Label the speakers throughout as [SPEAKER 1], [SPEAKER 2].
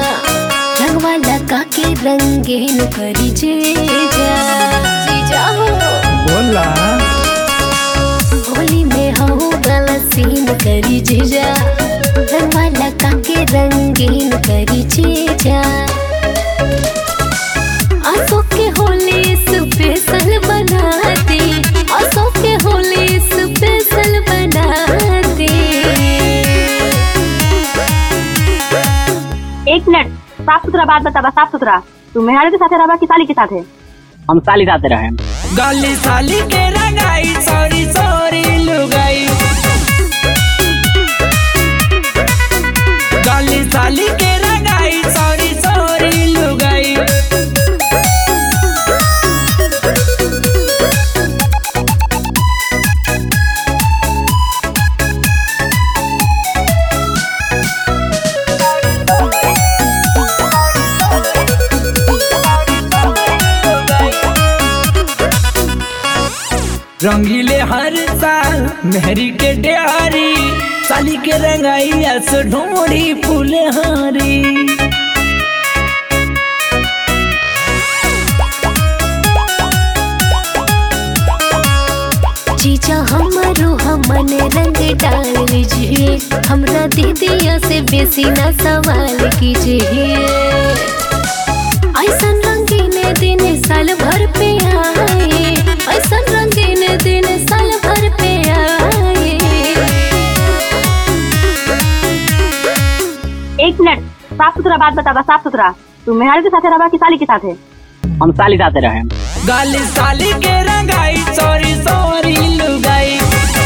[SPEAKER 1] रंगवा लगा के रंगीन करी जीजा जीजा हो
[SPEAKER 2] बोला
[SPEAKER 1] होली में हो गला सीन करी जीजा रंगवा लगा के रंगीन करी जीजा आंसू के होली स्पेशल बना दे आंसू के होली स्पेशल बना दे
[SPEAKER 3] एक मिनट साफ सुथरा बात बताबा साफ सुथरा तू मेहरारू के साथे रहबा कि साली के साथे
[SPEAKER 4] हम साली साथे रहे
[SPEAKER 2] गली साली के रंगाई सॉरी सॉरी लुगाई गली साली के रंगाई सॉरी सॉरी लुगाई रंगीले हर साल मेहरी के डियारी साली के रंगाई अस ढोड़ी फुलहारी
[SPEAKER 1] जीजा हमारो हमन रंग डाल लीजिए हमरा दीदिया से बेसी ना सवाल कीजिए ऐसन रंगीन दिन साल भर पे आए ऐसन रंगीन दिन साल भर पे आए
[SPEAKER 3] एक मिनट साफ सुथरा बात बताबा साफ सुथरा तू मेहरारू के साथे रहबा कि साली के साथे
[SPEAKER 4] हम साली साथे रहे
[SPEAKER 2] गली साली के रंगाई सॉरी सॉरी लुगाई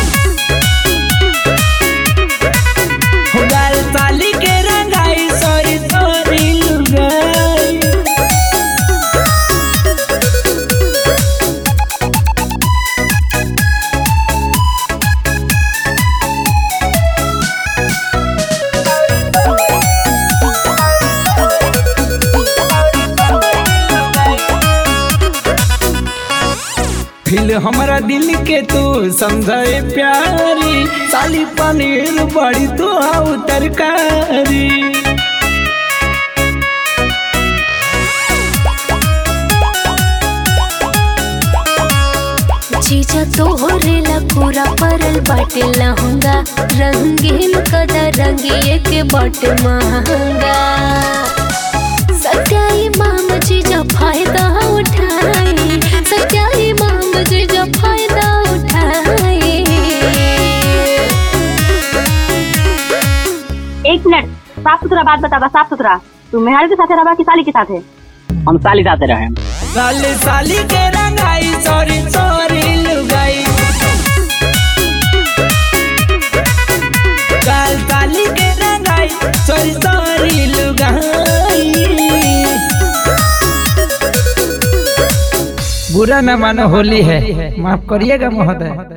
[SPEAKER 2] हो गल साली के रंगाई सॉरी सॉरी लुगाई फिल हमारा दिल के तू समझे प्यारी साली पनीर बड़ी तो हाउ तरकारी
[SPEAKER 1] जीजा तोहरे ला पूरा परल बाटे लहंगा रंगीन कदा रंगिए के बट महंगा सत्याई माम जीजा फायदा उठाए सत्याई माम जीजा फायदा उठाए
[SPEAKER 3] एक मिनट साफ सुथरा बात बताबा साफ सुथरा तू मेहरारू के साथे रहबा कि साली के साथे
[SPEAKER 4] हम साली साथे रहे
[SPEAKER 2] साली साली के रंगाई सॉरी सॉरी लुगाई काल साली के रंगाई सॉरी सॉरी लुगाई बुरा न मानो होली है माफ करिएगा महोदय